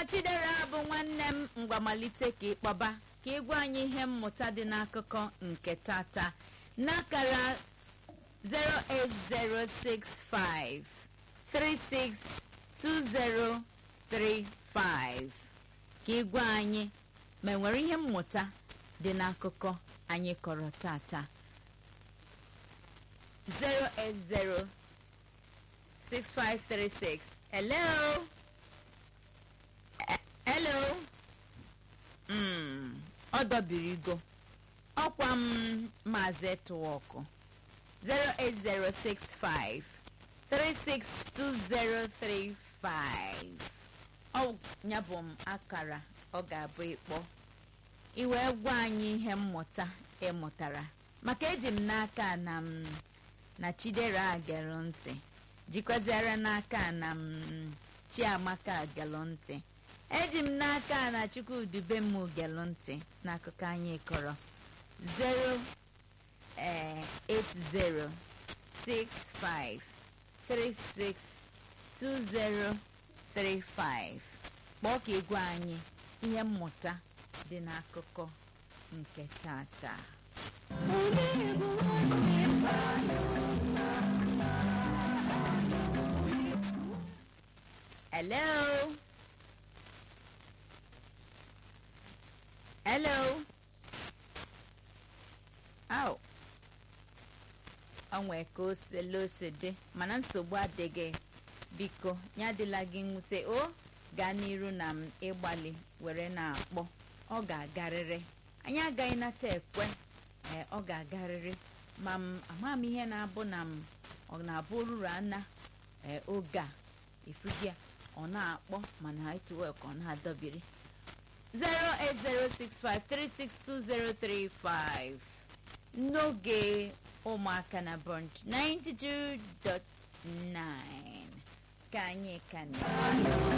chidera bụ nwanne m mgbamalite ka ịkpọba ka ịgwa anyị ihe mmụta dị n'akụkọ nke tata n'akara 08065 362035 ka ịgwa anyị ma enwere ihe mmụta dị n'akụkọ anyị kọrọ tata 0806536 hello hello mm, ọ dọbirigo ọkwa m maazị etuwọkụ 08065 362035 ọ ya bụ m akara ọ ga-abụ ịkpọ iwee gwa anyị ihe mmụta ịmụtara maka eji m n'aka na m na chidera gelụ ntị jikwaziara n'aka na m chiamaka gelụ ntị eji m n'aka na chukwudube m gelụ ntị n'akụkọ anyị kọrọ 08065362035 kpọọ ka ịgwa anyị ihe mmụta dị n'akụkọ nke tata hello hello au onwe ka o sele ose dị mana nsogbu adịghị biko ya adịla gị nwute o gaa n'iru na m ịgbalị were na-akpọ ọ ga-agarịrị anyị agaghị nata ekwe ee ọ ga-agarịrị ma m ama m ihe na-abụ na m ọ na-abụ ruru ana ee oge a efugia ọ na-akpọ mana netwọk ọ na-adọbiri 08065362035 n'oge ụmụaka na brunch 92.9 ka anyị ka na